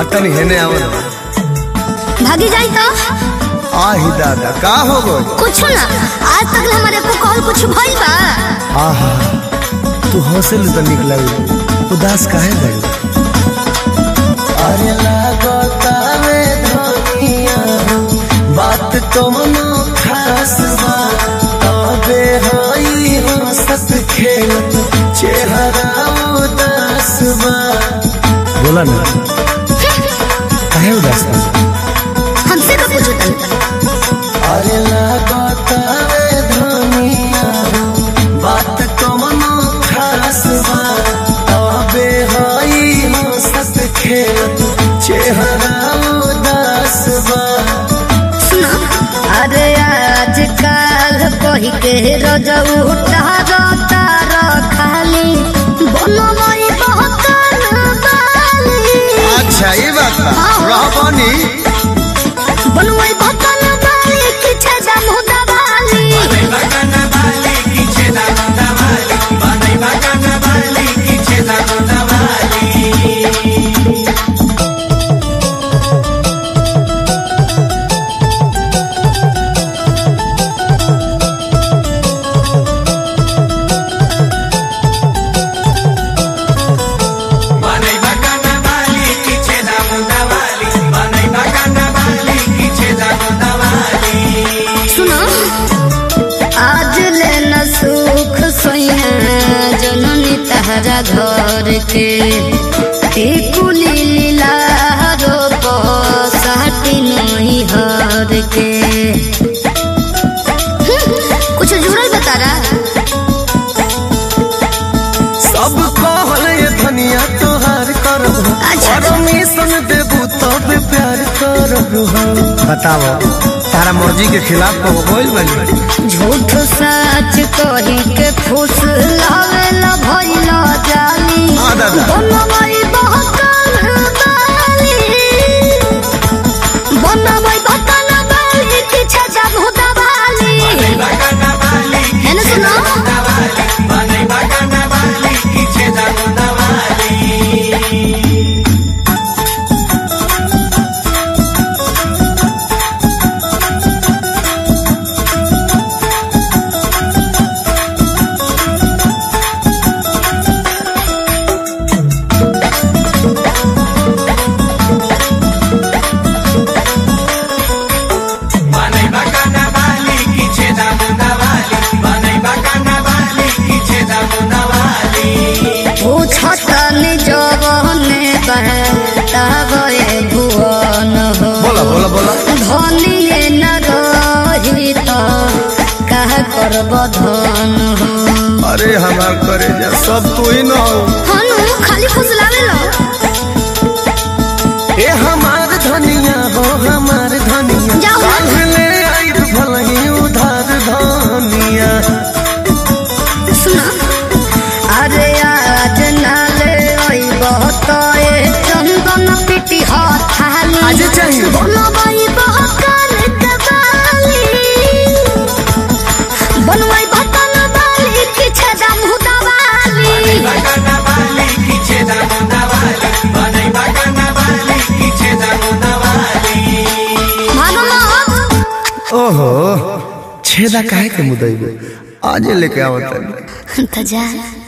तनी हेने आवल भागी जाई तो आही दादा का हो गई कुछ ना आज तक हमारे को कॉल कुछ भइल बा आहा तू हंसल तो निक लगी उदास काहे गई अरे लागता रे धनिया बात कमनो खास बा तबे हई हंसत खेलत चेहरा उदास बा बोला ना काहे उदास बा हमसे का पूछो तनी अरे लागता रे धनिया बात कमनो खास बा तबे हई हंसत खेलत चेहरा उदास बा सुना अरे आज काल कही के रजऊ तारा तारा खाली बनमई बहकन बाली अच्छा ये बात बा हाँ। रहबानी बनमई बहकन बाली किछे जमुदा बाली सुनो आज ले न सुख सोया जननी तहरा घर के टिकुली लीला रोप साटी नहीं हर के कुछ जुड़ल बता रहा सब कहल ये धनिया तोहार करब अच्छा। परमिशन देबू तब प्यार करब बताओ तारा मर्जी के खिलाफ को बोल बनी झूठ सच कही के खुश लावेला भइला जाली हाँ, दादा। बनमई बहकन बाली बनमई बहकन बाली किछे जमुदा बाली है ना सुनो पूछतन जवने बहतावे भुवन हो बोला बोला बोला धनिए न रही तो कह करब धन हो अरे हमार करे जा सब तू ही न हो हनु खाली फुसलावे लो ए हमार धनिया हो हमार धनिया जाओ ना। काल्ह ले आई भलही उधार धनिया सुना अरे आज नाले ओई बहताए चंदन पिटी हाथाली आज चाहिए। बनवाई बहकान कबाली बनवाई बहकान बाली किछे जमुदा बाली मानो ना ओहो छेदा काहे के मुदई आजे लेके आवत तो जा